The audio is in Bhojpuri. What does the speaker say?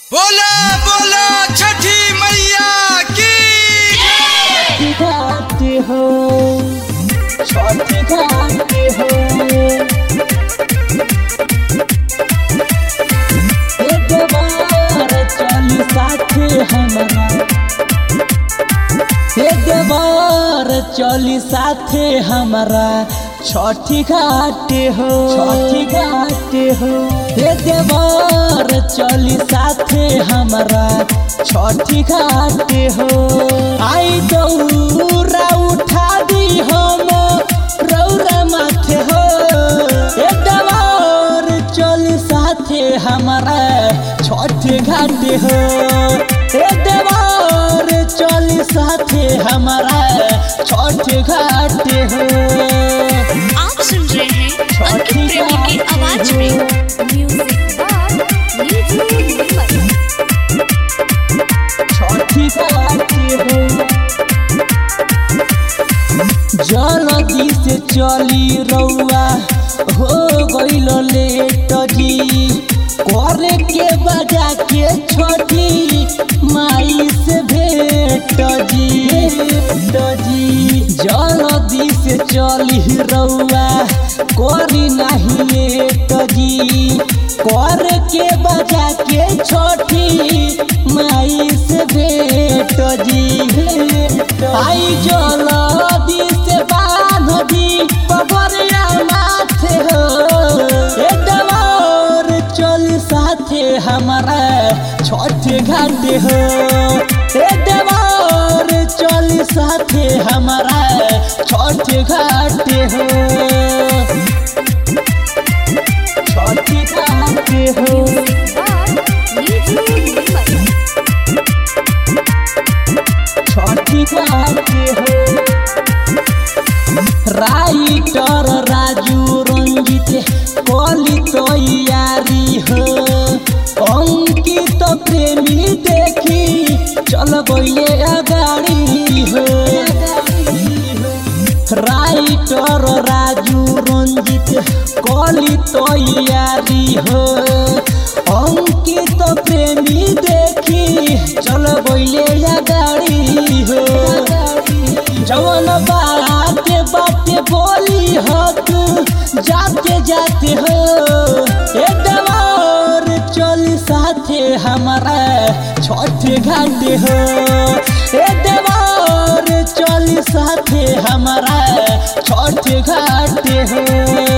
बोला बोला छठी मैया की घाटे हो छठ घाटे हो एक बार चली साथे हमारा एक बार चली साथे हमारा छठी घाटे हो छठी घाटे हो एक बार चली साथे हमारा छठी घाटे हो आई दौरा उठा दी हम रौरा माथे हो एक बार चली साथे हमारा छठ घाटे हो एक बार चली साथे हमारा छठ घाटे हो आप सुन रहे हैं अंकित प्रेमी की आवाज में म्यूजिक बाय नीतू निर्मल छठी घाटे हो जल्दी से चली रउआ हो गईल लेट जी करे के बजा के छोटी माई से भेट जी भेट जी जल्दी से चली रउआ करी नहीं लेट जी कर के बजा के छोटी माई से भेट जी भेट आई जल्दी से बांध दी पगरिया माथे हो ए डलोर चल साथे हमारा छठ घाटे हो ए डलोर चल साथे हमारा छठ घाटे हो छठ घाटे हो बाय नीतू निर्मल छठी घाटे हो राइटर राजू रंजित कली तैयारी हो अंकित प्रेमी देखी चल गए अगाड़ी हो राइटर राजू रंजित कली तैयारी हो अंकित प्रेमी देखी चल गए अगाड़ी हो जवन बाते बाते बोली हो तू जाते जाते हो ए दवार चल साथे हमारा छठ घाटे हो ए दवार चल साथे हमारा छठ घाटे हो